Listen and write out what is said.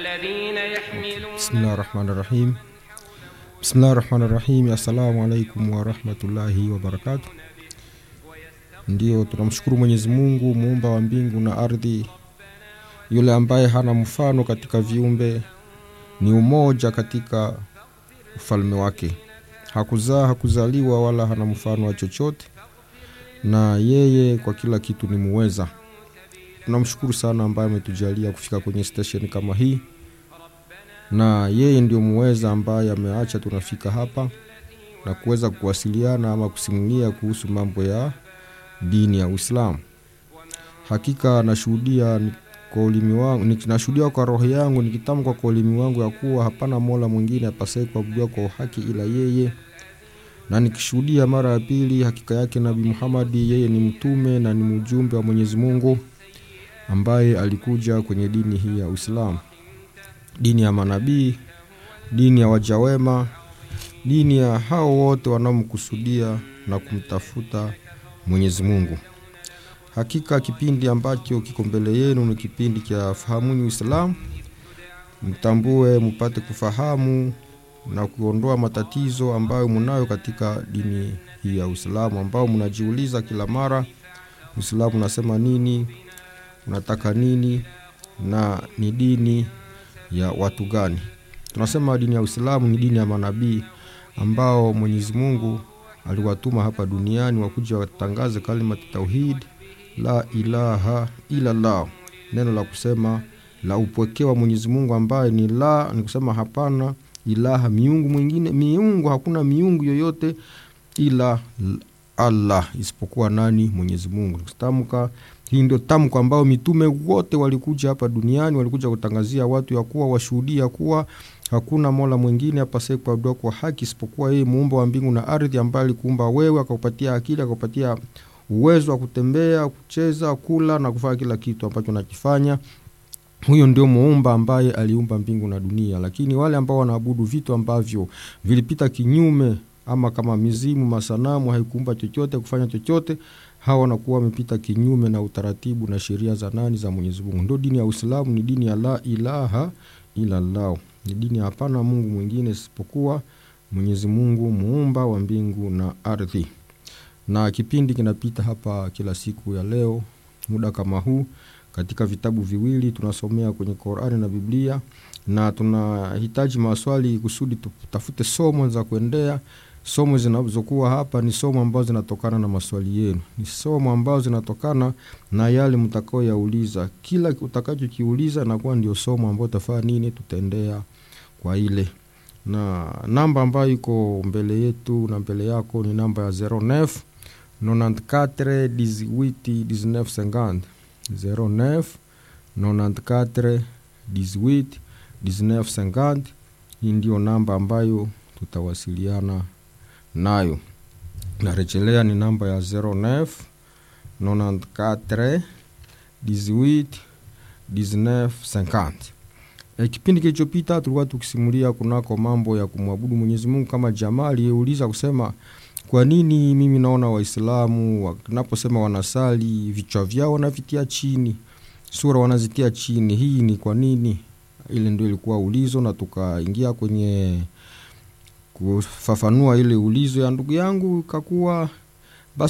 الذين يحملون Bismillah rahmani rahim. Bismillah rahmani rahim. Assalamu alaikum warahmatullahi wabarakatu. Ndio tunamshukuru Mwenyezi Mungu muumba wa mbingu na ardhi, yule ambaye hana mfano katika viumbe, ni umoja katika ufalme wake, hakuzaa hakuzaliwa, wala hana mfano wa chochote, na yeye kwa kila kitu ni muweza. Tunamshukuru sana ambaye ametujalia kufika kwenye station kama hii na yeye ndio muweza ambaye ameacha tunafika hapa na kuweza kuwasiliana ama kusimulia kuhusu mambo ya dini ya Uislamu. Hakika nashuhudia ni- kwa ulimi wangu, ni- nashuhudia kwa roho yangu nikitamka kwa ulimi wangu ya kuwa hapana mola mwingine apasaye kuabudiwa kwa haki ila yeye, na nikishuhudia mara ya pili hakika yake Nabii Muhammadi yeye ni mtume na ni mjumbe wa Mwenyezi Mungu ambaye alikuja kwenye dini hii ya Uislamu dini ya manabii, dini ya wajawema, dini ya hao wote wanaomkusudia na kumtafuta Mwenyezi Mungu. Hakika kipindi ambacho kiko mbele yenu ni kipindi cha fahamuni Uislamu, mtambue, mpate kufahamu na kuondoa matatizo ambayo mnayo katika dini hii ya Uislamu, ambao mnajiuliza kila mara, Uislamu unasema nini, unataka nini na ni dini ya watu gani? Tunasema dini ya Uislamu ni dini ya manabii ambao Mwenyezi Mungu aliwatuma hapa duniani wakuja watangaze kalimati tauhid, la ilaha ila Allah, neno la kusema la upwekee wa Mwenyezi Mungu ambaye ni la, ni kusema hapana ilaha miungu mwingine, miungu hakuna miungu yoyote ila Allah isipokuwa nani? Mwenyezi Mungu. Tamka hii ndio tamko ambao mitume wote walikuja hapa duniani, walikuja kutangazia watu ya kuwa washuhudia kuwa hakuna mola mwingine apasaye kuabudiwa kwa haki isipokuwa yeye, muumba wa mbingu na ardhi, ambaye alikuumba wewe, akakupatia akili, akakupatia uwezo wa kutembea, kucheza, kula na kufanya kila kitu ambacho nakifanya. Huyo ndio muumba ambaye aliumba mbingu na dunia. Lakini wale ambao wanaabudu vitu ambavyo vilipita kinyume, ama kama mizimu, masanamu, haikuumba chochote, kufanya chochote hawa wanakuwa wamepita kinyume na utaratibu na sheria za nani za Mwenyezi Mungu. Ndio dini ya Uislamu, ni dini ya la ilaha ila Allah, ni dini ya hapana Mungu mwingine isipokuwa Mwenyezi Mungu muumba wa mbingu na ardhi. Na kipindi kinapita hapa kila siku ya leo muda kama huu katika vitabu viwili tunasomea kwenye Qur'ani na Biblia, na tunahitaji maswali kusudi tutafute somo za kuendea somo zinazokuwa hapa ni somo ambazo zinatokana na maswali yenu, ni somo ambazo zinatokana na yale mtakaoyauliza. Kila utakachokiuliza nakuwa ndio somo ambayo tafaa nini, tutaendea kwa ile na namba ambayo iko mbele yetu na mbele yako ni namba ya 09 94 18 19 50 09 94 18 19 50. Hii ndio namba ambayo tutawasiliana nayo narejelea ni namba ya 09 94 18 19 50. E, kipindi kilichopita tulikuwa tukisimulia kunako mambo ya kumwabudu Mwenyezi Mungu kama jamaa aliyeuliza kusema kwa nini mimi naona Waislamu wanaposema wanasali vichwa vyao wanavitia chini, sura wanazitia chini, hii ni kwa nini? Ile ndio ilikuwa ulizo, na tukaingia kwenye kufafanua ile ulizo ya ndugu yangu, ikakuwa